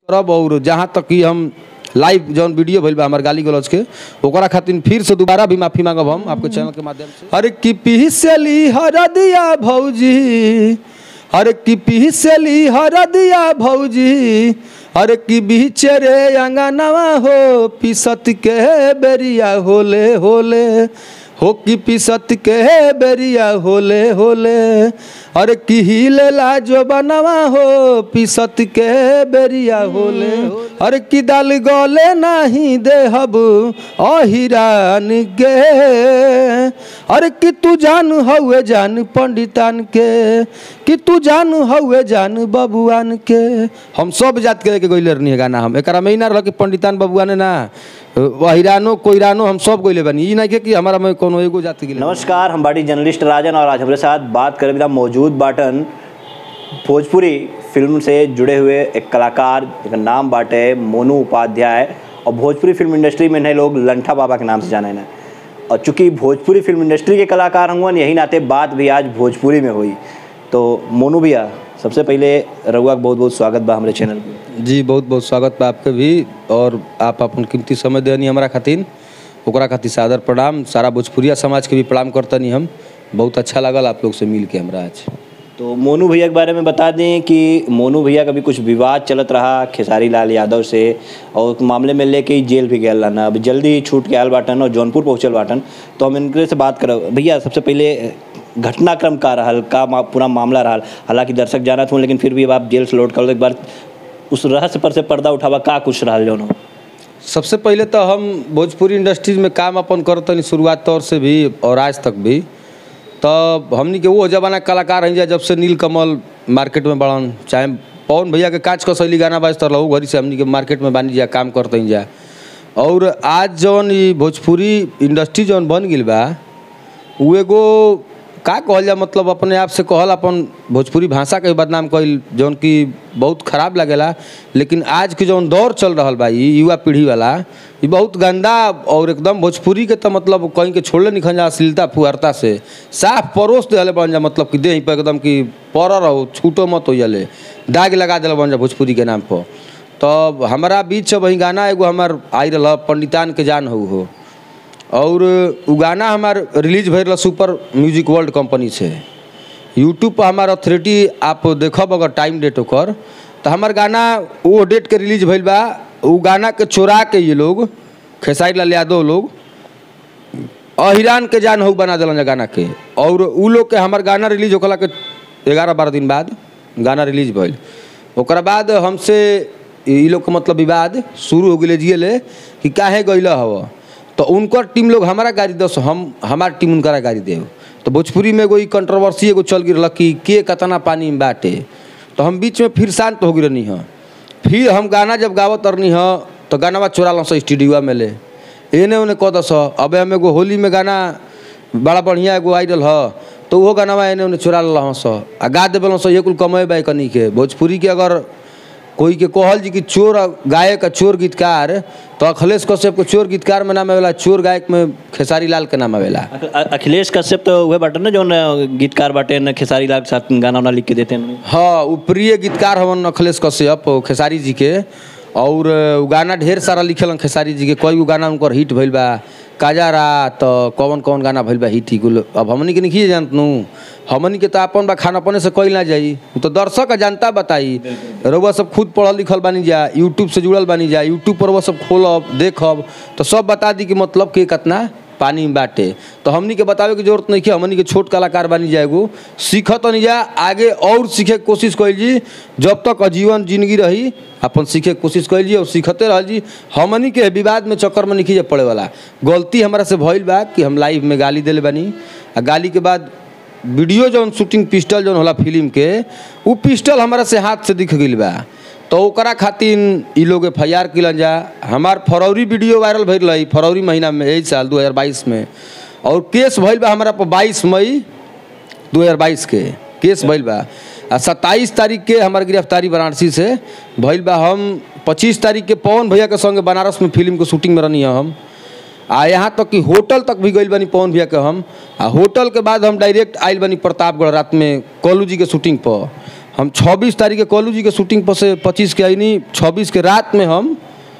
करब और जहाँ तक कि हम लाइव जौन वीडियो भइल बा हमार गाली गलौज के ओकरा खातिर फिर से दोबारा भी माफी मांगब हम आपके चैनल के माध्यम से अरे कि पीसली हरदिया भौजी अरे कि पीसली हरदिया भौजी अरे कि बीच रे अंगनवा हो पिसत के बेरिया होले होले हो कि पिसत के बेरिया होले होले अरे कि हिलेला जो बनवा हो पिसत के बेरिया होले अरे कि दाल गले नहीं देहब अहिरान गे अरे कि तू जान हउए जान पंडितान के कि तू जान हउए जान बबुआन के हम सब जात के लेके गइले रहनी है गाना हम एकरा में ही ना रह कि पंडितान बबुआने ना वहिरानो कोइरानो हम सब गइले बानी ई नहीं के कि हमारा में कोनो एगो जात के नमस्कार हम बाटी जर्नलिस्ट राजन और आज हमारे साथ बात करे बिना मौजूद बाटन भोजपुरी फिल्म से जुड़े हुए एक कलाकार जिनका नाम बाटे मोनू उपाध्याय और भोजपुरी फिल्म इंडस्ट्री में नए लोग लंठा बाबा के नाम से जाने ना और चूंकि भोजपुरी फिल्म इंडस्ट्री के कलाकार हुआ यही नाते बात भी आज भोजपुरी में हुई तो मोनू भैया सबसे पहले रघुआ के बहुत बहुत स्वागत बा हमारे चैनल पे जी बहुत बहुत स्वागत बा आपके भी और आप अपन कीमती समय देनी हमारा खातिर ओकरा खातिर सादर प्रणाम सारा भोजपुरिया समाज के भी प्रणाम करतनी हम बहुत अच्छा लगल आप लोग से मिल के हमरा आज तो मोनू भैया के बारे में बता दें कि मोनू भैया का भी कुछ विवाद चलत रहा खेसारी लाल यादव से और उस मामले में लेके ही जेल भी गया ना अब जल्दी ही छूट के आयल बाटन और जौनपुर पहुँचल बाटन तो हम इनके से बात करब भैया सबसे पहले घटनाक्रम का रहल का मा, पूरा मामला रहल हालांकि दर्शक जानत हूँ लेकिन फिर भी अब आप जेल से लौट कर एक बार उस रहस्य पर से पर्दा उठावा का कुछ रहल जौन हो सबसे पहले तो हम भोजपुरी इंडस्ट्रीज में काम अपन करतनी शुरुआत तौर से भी और आज तक भी तब हमनी के वो जमाना के कलाकार हैं जा जब से नीलकमल मार्केट में बड़न चाहे पवन भैया के काच कसैली गाना बाजता रहू घरी से हमनी के मार्केट में बानी जा काम करते जा और आज जौन ई भोजपुरी इंडस्ट्री जौन बन गई बा उ एगो का कहल जा मतलब अपने आप से कहल अपन भोजपुरी भाषा के भी बदनाम कइल जौन कि बहुत खराब लगेला लेकिन आज के जौन दौर चल रहल बा ई युवा पीढ़ी वाला ई बहुत गंदा और एकदम भोजपुरी के तो मतलब कहीं के छोड़ले निखन जा अश्लीलता फुहरता से साफ परोस देले बन जा मतलब कि देह पर एकदम कि पर रहो छूटो मत हो जाले दाग लगा दिल बन जा भोजपुरी के नाम पर तब हमारा बीच वही गाना एगो हमार आई रहा पंडितान के जान हो हो और उ गाना हमार रिलीज भइल सुपर म्यूजिक वर्ल्ड कंपनी से यूट्यूब पर हमार अथॉरिटी आप देखब अगर टाइम डेट ओकर तो हमार गाना वो डेट के रिलीज भइल बा उ गाना के चोरा के ये लोग खेसारी लाल यादव लोग अहिरान के जान हो बना दिलन गाना के और उ लोग के हमार गाना रिलीज होकला के ग्यारह बारह दिन बाद गाना रिलीज भइल ओकरा बाद हमसे ई लोग के मतलब विवाद शुरू हो गए जियले कि काहे गइल हव तो उनकर टीम लोग हमारा गाड़ी दस हम हमार टीम उनकरा गाड़ी देव तो भोजपुरी में एगो कंट्रोवर्सी एगो चल गिर कि के कतना पानी में बाटे तो हम बीच में फिर शांत हो गिरनी ह फिर हम गाना जब गावत रहनी ह तो गाना चोरा लो स्टूडियो में ले एने ओने कह दस अब हम एगो होली में गाना बड़ा बढ़िया एगो आइडल ह तो वो गाना एने ओने चोरा ल स आ गा देवे स ये कुल कमे बाई कनी के भोजपुरी के अगर कोई के कहल जी कि चोर गायक आ चोर गीतकार तो अखिलेश कश्यप के चोर गीतकार में नाम आवेला चोर गायक में खेसारी लाल के नाम आवेला अख- अ- अखिलेश कश्यप तो वह बाटन ना जौन गीतकार बाटे न खेसारी लाल के साथ गाना वाना लिख के देते हैं हाँ उ प्रिय गीतकार हवन अखिलेश कश्यप खेसारी जी के और उ गाना ढेर सारा लिखल खेसारी जी के कई गो गाना उनकर हिट भइल बा काजारा तो कौन कौन गाना भइल बा हिट ही कुल अब हमनी के नहीं जानत नू हमनी के तो अपन बा खाना अपने से कइल ना जाई उ तो दर्शक आ जनता बताई रउआ सब खुद पढ़ल लिखल बानी जा यूट्यूब से जुड़ल बानी जा यूट्यूब पर वो सब खोलब देखब तो सब बता दी कि मतलब के कितना पानी में बाटे तो हमनी के बतावे की जरूरत नहीं है हमनी के छोट कलाकार बनी जाएगो सीखत नहीं जा आगे और सीखे के कोशिश कैल जी जब तक आजीवन जिंदगी रही अपन सीखे के कोशिश कैल जी और सीखते रह जी हमनी के विवाद में चक्कर में नहीं पड़े वाला गलती हमारा से भइल बा कि हम लाइव में गाली दिले बानी आ गाली के बाद वीडियो जौन शूटिंग पिस्टल जौन होला फिल्म के उ पिस्टल हमारा से हाथ से दिख गइल बा तो ओकरा खातिर ई लोग एफ आई आर किलन जा हमार फरवरी वीडियो वायरल भइल रही फरवरी महीना में यही साल 2022 में और केस भइल बा हमारा पर 22 मई 2022 के केस भइल बा आ सत्ताईस तारीख के हमार गिरफ्तारी वाराणसी से भइल बा हम पच्चीस तारीख के पवन भैया के संगे बनारस में फिल्म के शूटिंग में रहनी हम आ यहाँ तक कि होटल तक भी गइल बानी पवन भैया के हम आ होटल के बाद हम डायरेक्ट आइल बानी प्रतापगढ़ रात में कॉलू जी के शूटिंग पर हम 26 तारीख के कॉलू जी के शूटिंग पर से 25 के आईनी 26 के रात में हम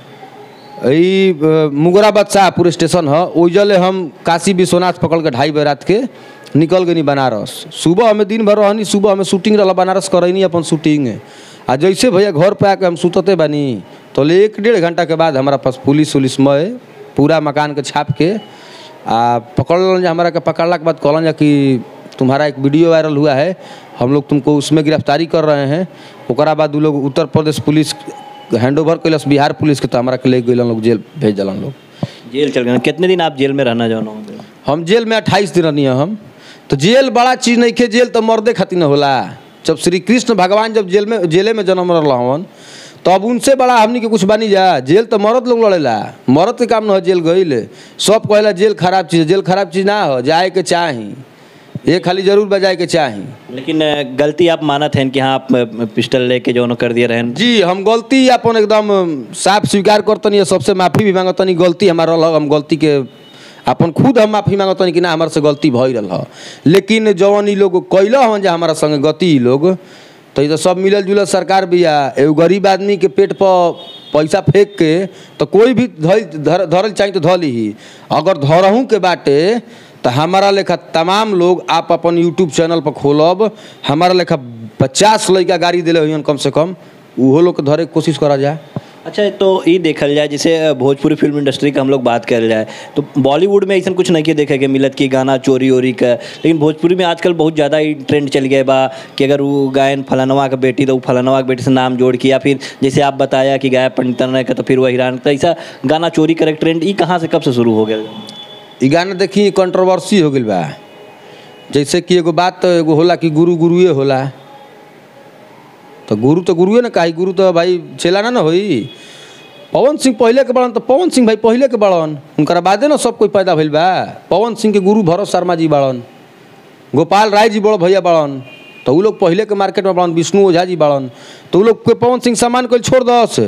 ई अ, मुगराबाद शाहपुर स्टेशन है ओइजले हम काशी विश्वनाथ पकड़ के ढाई बजे रात के निकल गई बनारस सुबह हमें दिन भर रहनी सुबह हमें शूटिंग रहा बनारस करैनी अपन शूटिंग आ जैसे भैया घर पे आके हम सुतते बानी तो ले एक डेढ़ घंटा के बाद हमारा पास पुलिस उलिस में पूरा मकान के छाप के आ पकड़ जा हमारा के पकड़ला के बाद कहलन जा कि तुम्हारा एक वीडियो वायरल हुआ है हम लोग तुमको उसमें गिरफ्तारी कर रहे हैं ओकरा बाद उ लोग Uttar Pradesh police hand over कैलस बिहार पुलिस के तो हमारा के ले गए लोग जेल भेज दिलन लोग जेल चल गए कितने दिन आप जेल में रहना जानो हम जेल में अट्ठाईस दिन रहनी हम तो जेल बड़ा चीज़ नहीं खे जेल तो मर्दे खातिर न होला जब श्री कृष्ण भगवान जब जेल में जेले में जन्म रहा हवन तो अब उनसे बड़ा हमनी के कुछ बनी जा जेल तो मरद लोग लड़ेला मरद के काम न हो जेल गईल सब कहेला जेल खराब चीज़ है। जेल खराब चीज़ ना हो जाए के चाही ये खाली जरूर बजाए के चाही लेकिन अ, गलती आप मानत हैं कि हाँ आप अ, पिस्टल लेके जो कर दिए रहन जी हम गलती अपन एकदम साफ स्वीकार करतनी सबसे माफी भी मांगतनी गलती हमारा रहल हम गलती के अपन खुद हम माफी मांगतनी कि ना हमारे से गलती भई रहा लेकिन जवन ई लोग कैल हन जे हमारा संगे गति ई लोग तो ये तो सब मिलल जुलल सरकार भी आ एगो गरीब आदमी के पेट पर पैसा फेंक के तो कोई भी धल धर धरल चाही तो धल ही अगर धरहूँ के बाटे तो हमारा लेखा तमाम लोग आप अपन यूट्यूब चैनल पर खोलब हमारा लेखा पचास लड़का गाड़ी दिले हुई कम से कम उहो लोग के धरे के कोशिश करा जाए अच्छा तो ये देखल जाए जैसे अ, भोजपुरी फिल्म इंडस्ट्री का हम लोग बात कर जाए तो बॉलीवुड में ऐसा कुछ नहीं के देखे के मिलत कि गाना चोरी ओरी का लेकिन भोजपुरी में आजकल बहुत ज़्यादा ही ट्रेंड चल गया बा कि अगर वो गायन फलानवा का बेटी तो वो फलानवा के बेटी से नाम जोड़ के या फिर जैसे आप बताया कि गायब पंडितन का तो फिर वह हिरान तो ऐसा गाना चोरी करे के ट्रेंड ये कहाँ से कब से शुरू हो गया ई गाना देखी कंट्रोवर्सी हो गई बा जैसे कि एगो बात तो एगो होला कि गुरु गुरुए होला तो गुरु तो गुरुए ना काहे गुरु तो भाई चेला ना ना होई पवन सिंह पहले के बड़न तो पवन सिंह भाई पहले के बड़न उनकरा बादे ना सब कोई पैदा भइल बा पवन सिंह के गुरु भरत शर्मा जी बड़न गोपाल राय जी बड़ो भैया बड़न तो उ लोग पहले के मार्केट में बड़न विष्णु ओझा जी बड़न तो उ लोग के पवन सिंह सामान कोई छोड़ दस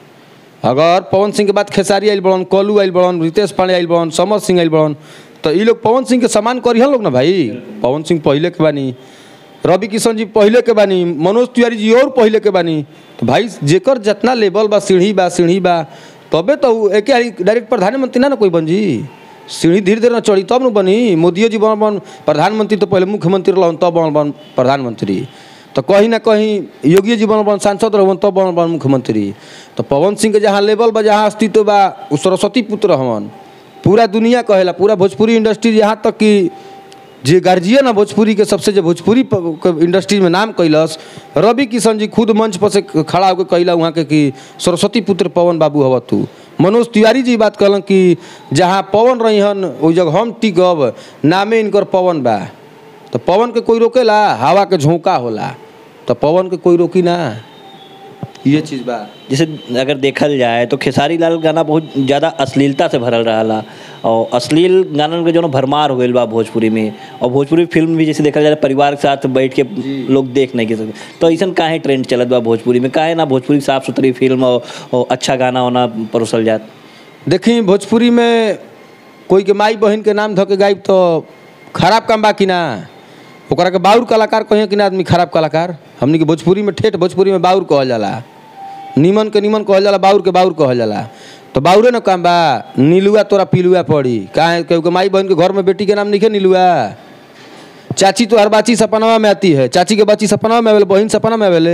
अगर पवन सिंह के बाद खेसारी आइल बड़न कलू आइल बड़न रितेश पांडे आइल बड़न समर सिंह आइल बड़न तो ई लोग पवन सिंह के समान करिहन लोग ना भाई पवन सिंह पहले के बानी रवि किशन जी पहले के बानी मनोज तिवारी जी और पहले के बानी तो भाई जेकर जितना लेवल बा सीढ़ी बा सीढ़ी बा तबे तो उ एके हाली डायरेक्ट प्रधानमंत्री ना ना कोई बन जी सीढ़ी धीरे धीरे ना चढ़ी तब न बनी मोदियो जी बन बन प्रधानमंत्री तो पहले मुख्यमंत्री रहन तब बन बन प्रधानमंत्री तो कहीं ना कहीं योगी जी बन बन सांसद रहन तब बन बन मुख्यमंत्री तो पवन सिंह के जहाँ लेवल बा जहाँ अस्तित्व बा उ सरस्वती पुत्र हवन पूरा दुनिया कहेला पूरा भोजपुरी इंडस्ट्री यहाँ तक कि जे गार्जियन है भोजपुरी के सबसे जो भोजपुरी प- के इंडस्ट्री में नाम कैलस रवि किशन जी खुद मंच पर से खड़ा होकर कैला वहाँ के कि सरस्वती पुत्र पवन बाबू हव तू मनोज तिवारी जी बात कहलन कि जहाँ पवन रही हन ओहि जगह हम टिकब नामे इनकर पवन बा तो पवन के कोई रोकेला हवा के झोंका होला तो पवन के कोई रोकी ना ये चीज़ बा जैसे अगर देखल जाए तो खेसारी लाल गाना बहुत ज़्यादा अश्लीलता से भरल रहा और अश्लील गानन के जो भरमार हो गई बा भोजपुरी में और भोजपुरी फिल्म भी जैसे देखल जाए परिवार के साथ बैठ के लोग देख नहीं के सके तो ऐसा काहे ट्रेंड चलत बा भोजपुरी में काहे ना भोजपुरी साफ सुथरी फिल्म और, और अच्छा गाना होना परोसल जात देखी भोजपुरी में कोई के माई बहन के नाम धऽ के गायब तो खराब काम बा कि ना ओकरा के बाउर कलाकार कहिए कि ना आदमी खराब कलाकार हमनी के भोजपुरी में ठेठ भोजपुरी में बाउर कहल जाला निमन के निमन कहल जाला बाउर के बाउर कहल जाला तो बाउरे न काम बा नीलुआ तोरा पिलुआ पड़ी काहे केहू के माई बहन के घर में बेटी के नाम लिखे नीलुआ चाची तो हर बाची सपनवा में आती है चाची के बच्ची सपनवा में आवेले बहन सपना में आवेले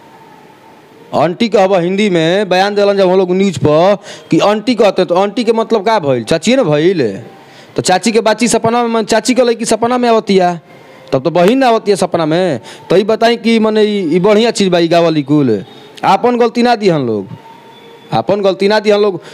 आंटी कहब हिंदी में बयान दिलन जब हम लोग न्यूज पर कि आंटी कहते तो आंटी के मतलब का भइल चाचिए ना भइल तो चाची के बाची सपना में चाची के लड़की सपना में आवतिया तब तो बहिन ना आवतिया सपना में तो ई बताई कि मने ई ई बढ़िया चीज़ बा ई गावली कुल आपन गलती ना दी हम लोग आपन गलती ना दी हम लोग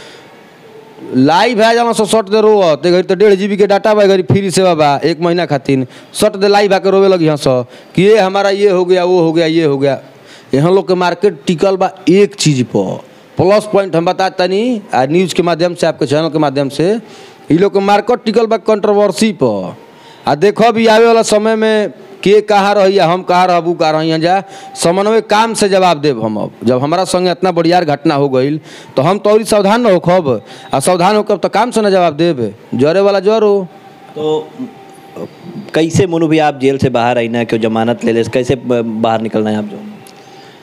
लाइव है जाना सो सट दे रोवत घड़ी तो डेढ़ जी के डाटा बा घड़ी फ्री सेवा बा एक महीना खातिर सट दे लाइव आके रोवे लगी हंस कि ये हमारा ये हो गया वो हो गया ये हो गया यहाँ लोग के मार्केट टिकल बा एक चीज पर प्लस पॉइंट हम बता तनी आ न्यूज के माध्यम से आपके चैनल के माध्यम से ई लोग के मार्केट टिकल बा कंट्रोवर्सी पर आ देखो भी आवे वाला समय में के कहाँ रही हम कहाँ रहबू कहाँ रही जा समन्वय काम से जवाब देब हम अब जब हमारा संगे इतना बढ़ियार घटना हो गई तो हम तो और सावधान न होखब आ सावधान होकर तो काम से न जवाब देब जरे वाला जर हो तो कैसे मोनू भी आप जेल से बाहर आई ना क्यों जमानत ले ले कैसे ब- बाहर निकलना है आप जो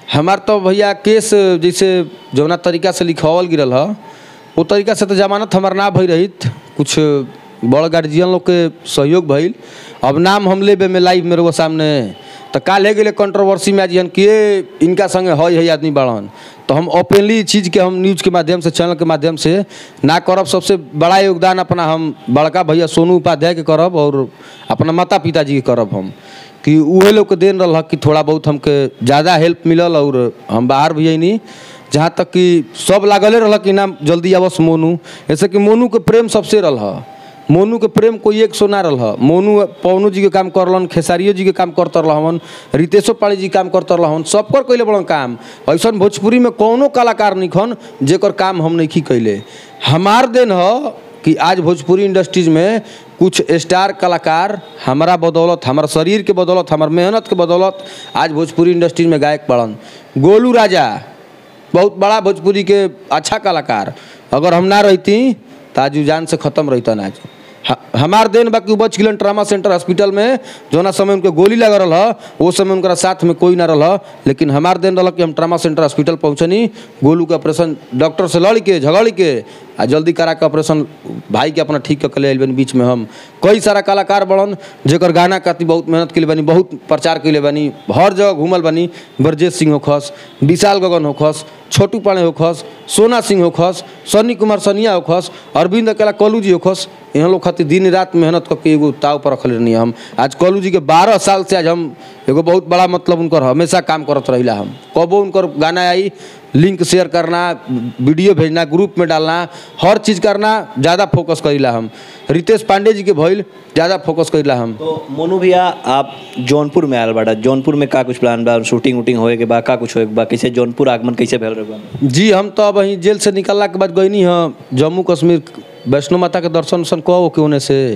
हमार तो भैया केस जैसे जौना तरीका से लिखावल गिरल ह वो तरीका से तो जमानत हमार ना भई रहित कुछ बड़ गार्जियन लोग के सहयोग भइल अब नाम हम लेबे में लाइव मेरे वो सामने तो काल है गेले कंट्रोवर्सी में आज हन कि ये इनका संगे हई है आदमी बड़न तो हम ओपनली चीज़ के हम न्यूज़ के माध्यम से चैनल के माध्यम से ना करब सबसे बड़ा योगदान अपना हम बड़का भैया सोनू उपाध्याय के करब और अपना माता पिताजी के करब हम कि उहे लोग के देन रहा कि थोड़ा बहुत हमके ज़्यादा हेल्प मिलल और हम बाहर भी अइनी जहाँ तक कि सब लागले रहा कि ना जल्दी आवस मोनू ऐसे कि मोनू के प्रेम सबसे रहा मोनू के प्रेम कोई एक सो ना रहा मोनू पवनू जी के काम करलन खेसारियो जी के काम करते रहन रितेशो पाड़ी जी काम करते रहन सबकर कैले बड़न काम ऐसा भोजपुरी में कौनो कलाकार निखन जेकर काम हम नहीं कैले हमार देन ह कि आज भोजपुरी इंडस्ट्रीज में कुछ स्टार कलाकार हमारा बदौलत हमारा शरीर के बदौलत हमार मेहनत के बदौलत आज भोजपुरी इंडस्ट्रीज में गायक पड़न गोलू राजा बहुत बड़ा भोजपुरी के अच्छा कलाकार अगर हम ना रहती तो आज उ जान से ख़त्म रहता आज ह- हमार देन बाकी बच गिलन ट्रामा सेंटर हॉस्पिटल में जोना समय उनके गोली लगा रहा वो समय उनका साथ में कोई ना रहा लेकिन हमार देन रहा कि हम ट्रामा सेंटर हॉस्पिटल पहुँचनी गोलू के ऑपरेशन डॉक्टर से लड़ के झगड़ के आ जल्दी करा के ऑपरेशन भाई के अपना ठीक के ले आइल बानी बीच में हम कई सारा कलाकार बड़न जेकर गाना खाती बहुत मेहनत के बानी बहुत प्रचार के बानी हर जगह घूमल बानी ब्रजेश सिंह होखस विशाल गगन होखस छोटू पाणे होखस सोना सिंह होखस सन्नी कुमार सनिया होखस अरविंद अकेला कलू जी होखस यहाँ लोग खातिर दिन रात मेहनत करके एगो ताव पर रखले रहनी हम आज कलू जी के बारह साल से आज हम एगो बहुत बड़ा मतलब उनकर हमेशा काम करत रहिला हम कबो उनकर गाना आई लिंक शेयर करना वीडियो भेजना ग्रुप में डालना हर चीज़ करना ज़्यादा फोकस करीला हम रितेश पांडे जी के भइल ज़्यादा फोकस करीला हम तो मोनू भैया आप जौनपुर में आयल बाड़ा जौनपुर में का कुछ प्लान बा शूटिंग वूटिंग होए के बा का कुछ होए के बा कैसे जौनपुर आगमन कैसे भेल रहे बा जी हम तो अब वहीं जेल से निकलला के बाद गईनी हाँ जम्मू कश्मीर वैष्णो माता के दर्शन उर्शन कहो के होने से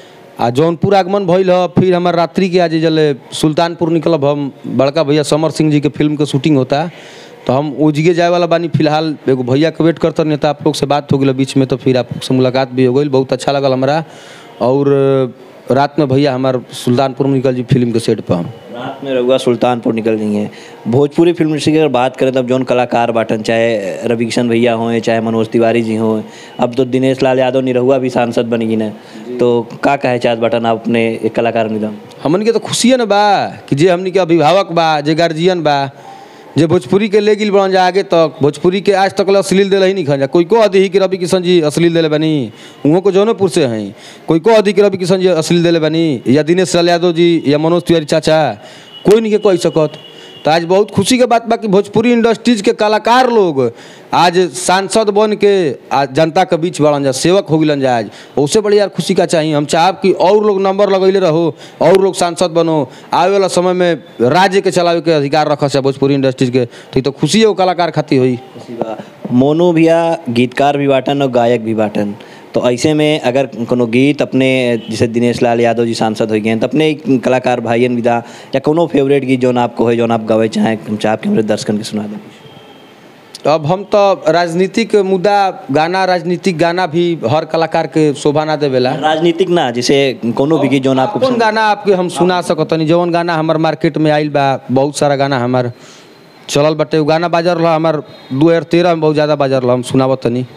आ जौनपुर आगमन भइल ह फिर हमार रात्रि के आज जले सुल्तानपुर निकलब हम बड़का भैया समर सिंह जी के फिल्म के शूटिंग होता तो हम ओजिगे जाए वाला बानी फिलहाल एगो भैया के वेट करते नहीं तो आप लोग से बात हो गई बीच में तो फिर आप लोग से मुलाकात भी हो गई बहुत अच्छा लगल हमारा और रात में भैया हमार सुल्तानपुर में निकल जी फिल्म के सेट पर हम रात में रहुआ सुल्तानपुर निकल गई हैं भोजपुरी फिल्म इंडस्ट्री की अगर बात करें तब जौन कलाकार बाटन चाहे रवि किशन भैया हों चाहे मनोज तिवारी जी हों अब तो दिनेश लाल यादव निरहुआ भी सांसद बनी गई ना तो का कहे चाहत बाटन आप अपने एक कलाकार निधन हमन के तो खुशिए न बा कि जे हमनी के अभिभावक बा जे गार्जियन बा जे भोजपुरी के ले गिल बड़न जा आगे तक भोजपुरी के आज तक ले अश्लील दिल ही नहीं खा जा कोई को अधि कि रवि किशन जी अश्लील दिले बनी उहों को जौनपुर से हैं कोई को अधि कि रवि किशन जी अश्लील दिले बनी या दिनेश लाल यादव जी या मनोज तिवारी चाचा कोई नहीं के कह सकत तो आज बहुत खुशी के बात बा कि भोजपुरी इंडस्ट्रीज के कलाकार लोग आज सांसद बन के आज जनता के बीच बढ़न जा सेवक हो गिलन जा आज उससे बड़ी यार खुशी का चाहिए हम चाहब कि और लोग नंबर लगैले रहो और लोग सांसद बनो आवे वाला समय में राज्य के चलावे के अधिकार रख से भोजपुरी इंडस्ट्रीज के तो ई तो खुशी है वो कलाकार खातिर हुई मोनू भैया गीतकार भी बाटन और गायक भी बाटन तो ऐसे में अगर कोनो गीत अपने जैसे दिनेश लाल यादव जी सांसद हो गए तो अपने एक कलाकार भाईयन विदा या कोनो फेवरेट गीत जौन आपको है जौन आप गावे चाहें हम चाहे कि हमारे दर्शकन के सुना दें अब हम तो राजनीतिक मुद्दा गाना राजनीतिक गाना भी हर कलाकार के शोभा ना देवेला राजनीतिक ना जैसे कोनो भी गीत जौन आपको कौन पसंद गाना आपके हम सुना सकतनी जौन गाना हमार मार्केट में आइल बा बहुत सारा गाना हमार चलल बाटे उ गाना बाजर रहा हमार दू हजार तेरह में बहुत ज़्यादा बाजर रहा हम सुनावत तनी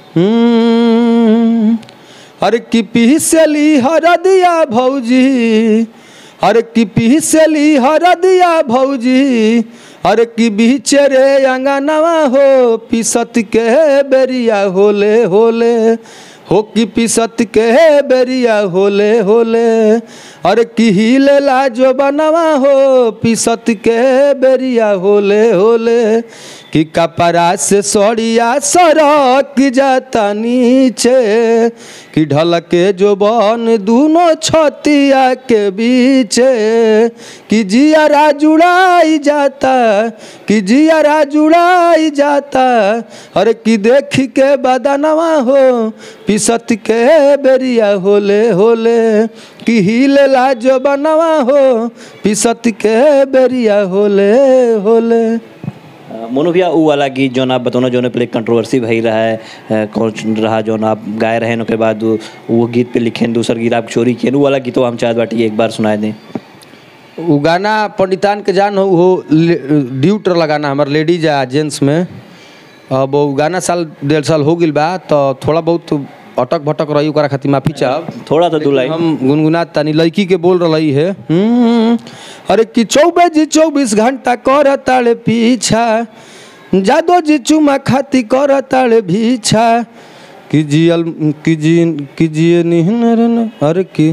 हम्म, अरे की पीसली हरदिया भौजी अरे की पीसली हरदिया भौजी अरे की बीच रे अंगनवा हो पीसत के बेरिया होले होले हो की पीसत के बेरिया होले होले अरे की हिलेला जो बनवा हो पीसत के बेरिया होले होले कि कपड़ा से सड़िया सरक जाता नीचे कि ढलके जो बन दोनों छतिया के बीचे कि जियारा जुड़ाई जाता कि जियारा जुड़ाई जाता अरे कि देख के बदनवा हो पिसत के बेरिया होले होले कि हिलेला जो बनवा हो पिसत के बेरिया होले होले अ, मोनू भैया ऊ वाला गीत जौन आप बतौना जौन पहले कंट्रोवर्सी भई रहा है अ, कौन रहा जौन आप गाए रहे ओके बाद वो वो गीत पे लिखे दूसर गीत आप चोरी किए ऊ वाला गीत हम चाहत बाटी एक बार सुनाए दें उ गाना पंडितान के जान हो हो ड्यूट लगाना हमार लेडीज आ जेंट्स में अब उ गाना साल डेढ़ साल हो गिल बा तो थोड़ा बहुत अटक भटक रही ओकरा खातिर माफी चाहब थोड़ा सा दुलाई हम गुनगुना तानी लड़की के बोल रही है हम्म, अरे कि चौबीस जी चौबीस घंटा कर ताड़े पीछा जादो जी चुमा खाती कर ताड़े भीछा कि जियल कि जी कि जिए निहन रन अरे की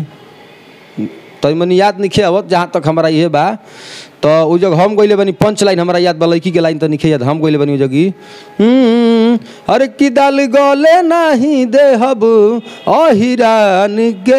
तो मनी याद नहीं आवत जहाँ तक हमारा ये बा तो उ जग हम गइले बनी पंच लाइन हमारा याद बा लड़की के लाइन तो नहीं याद हम गइले बनी उ जगी हम्म, अरे की दाल गले नहीं देहब अहिरान के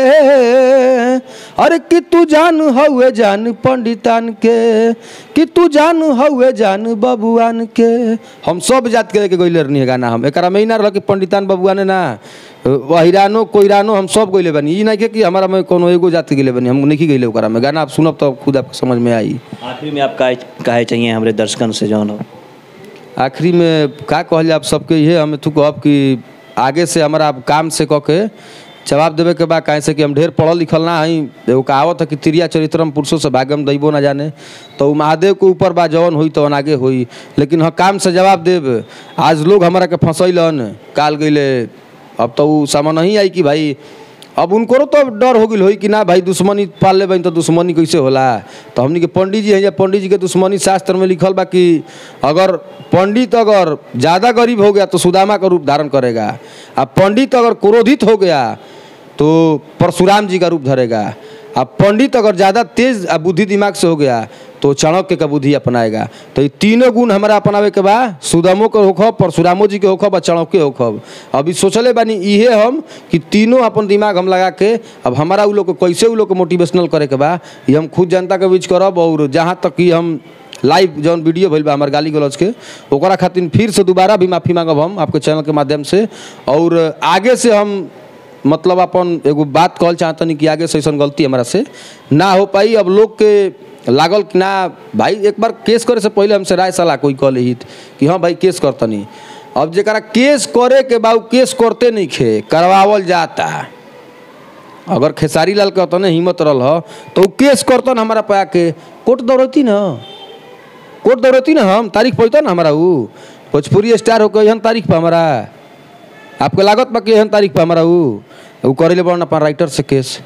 अरे कि तू जान हउए जान पंडितान के कि तू जान हउए जान बबुआन के हम सब जात के लेके गइले रहनी है गाना हम एकरा में ही ना रह कि पंडितान बबुआने ना अहिरानो कोइरानो हम सब गइले बनी ई नहीं के कि हमारा में कोनो एगो जात के गइले बनी हम नहीं गइले ओकरा में गाना आप सुनब तो खुद आपको समझ में आई आखिरी में आप काहे काहे चाहिए हमारे दर्शकन से जौन हो आखिरी में का कहल जाए आप सबके ये हमें तू कहब कि आगे से हमारा आप काम से कह के जवाब देवे के बा काहे से कि हम ढेर पढ़ल लिखल ना हई एगो कहावत है कि तिरिया चरित्रम पुरुषों से भागम दैबो ना जाने तो उ महादेव के ऊपर बा जवन हुई तो आगे हुई लेकिन हाँ काम से जवाब देब आज लोग हमारा के फंसैलन काल गइले अब तो उ सामान नहीं आई कि भाई अब उनको तो डर हो गई होई कि ना भाई दुश्मनी पाल ले तो दुश्मनी कैसे होला तो हमनी के पंडित जी हैं या पंडित जी के दुश्मनी शास्त्र में लिखल बा कि अगर पंडित अगर ज़्यादा गरीब हो गया तो सुदामा का रूप धारण करेगा अब पंडित अगर क्रोधित हो गया तो परशुराम जी का रूप धरेगा अब पंडित अगर ज़्यादा तेज आ बुद्धि दिमाग से हो गया तो चाणक्य का बुद्धि अपनाएगा तो ये तीनों गुण हमारा अपनावे के बा सुदामो के होखब परशुरामो जी के होखब और चाणक्य होखब अभी सोचले बानी इहे हम कि तीनों अपन दिमाग हम लगा के अब हमारा उ लोग के कैसे उ लोग के मोटिवेशनल करे के बा ये हम खुद जनता के बीच करब और जहाँ तक कि हम लाइव जौन वीडियो भइल बा हमार गाली गलौज के ओकरा खातिर फिर से दोबारा भी माफ़ी मांगब हम आपके चैनल के माध्यम से और आगे से हम मतलब अपन एगो बात कहल चाहतनी कि आगे से ऐसा गलती हमारा से ना हो पाई अब लोग के लागल कि ना भाई एक बार केस करे से पहले हमसे राय सलाह कोई कह हित कि हाँ भाई केस करतनी अब जरा केस करे के बा उ केस करते नहीं खे करवावल जाता अगर खेसारी लाल के अतने हिम्मत रहल ह तो उ केस करतन हमारा पे आके कोर्ट दौड़ती न कोर्ट दौड़ती ना हम तारीख पैता ना हमारा उ भोजपुरी स्टार होकर एहन तारीख पर हमारा आपके लागत बा कि एहन तारीख पर हमारा उ उ करेले बड़न अपन राइटर से केस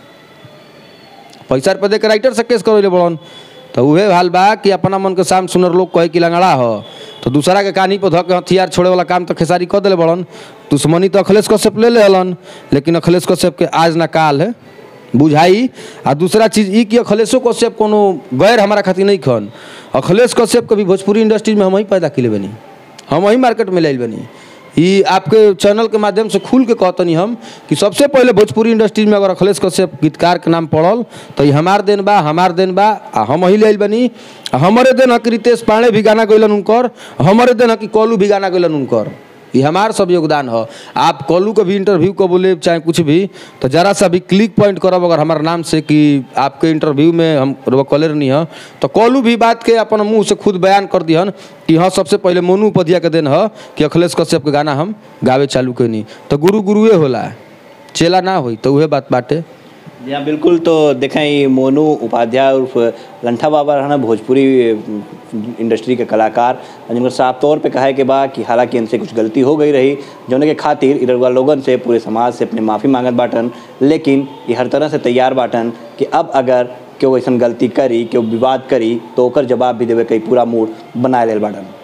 पैसा रुपया दे के राइटर से केस करेले बड़न तो उहे हाल बा कि अपना मन के साम सुनर लोग कहे कि लंगड़ा हो तो दूसरा के कहानी पर धऽ के हथियार छोड़े वाला काम तो खेसारी कर दिले बड़न दुश्मनी तो अखिलेश कश्यप ले ले हलन लेकिन अखिलेश कश्यप के आज ना काल है बुझाई आ दूसरा चीज ई कि अखिलेशो कश्यप कोनो गैर हमारा खातिर नहीं खन अखिलेश कश्यप के भी भोजपुरी इंडस्ट्री में हम ही पैदा किले बनी हम ही मार्केट में लाइल बनी ई आपके चैनल के माध्यम से खुल के कहतनी हम कि सबसे पहले भोजपुरी इंडस्ट्री में अगर अखिलेश कश्यप गीतकार के नाम पड़ल तो ई हमार देन बा हमार देन बा आ हम ही लाइल बनी आ हमरे देन हक रितेश पांडे भी गाना गैलन उनकर हमरे देन हक कॉलू भी गाना गैलन उनकर ये हमार सब योगदान है आप कॉलू का भी इंटरव्यू को बोले चाहे कुछ भी तो जरा सा भी क्लिक पॉइंट करब अगर हमारे नाम से कि आपके इंटरव्यू में हम कॉलर नहीं है तो कॉलू भी बात के अपन मुंह से खुद बयान कर दिहन कि हाँ सबसे पहले मोनू उपाध्याय के दिन है कि अखिलेश कश्यप के गाना हम गावे चालू कैनी तो गुरु गुरुए होला चेला ना होई तो उहे बात बाटे जी हाँ बिल्कुल तो देखें ये मोनू उपाध्याय उर्फ लंठा बाबा रहना भोजपुरी इंडस्ट्री के कलाकार जिनका साफ तौर पे कहा है कि बा कि हालांकि इनसे कुछ गलती हो गई रही जौने के खातिर इधर लोगन से पूरे समाज से अपने माफ़ी मांगत बाटन लेकिन ये हर तरह से तैयार बाटन कि अब अगर केहू ऐसा गलती करी केहू विवाद करी तो ओकर जवाब भी देवे कई पूरा मूड बनाए लेल बाटन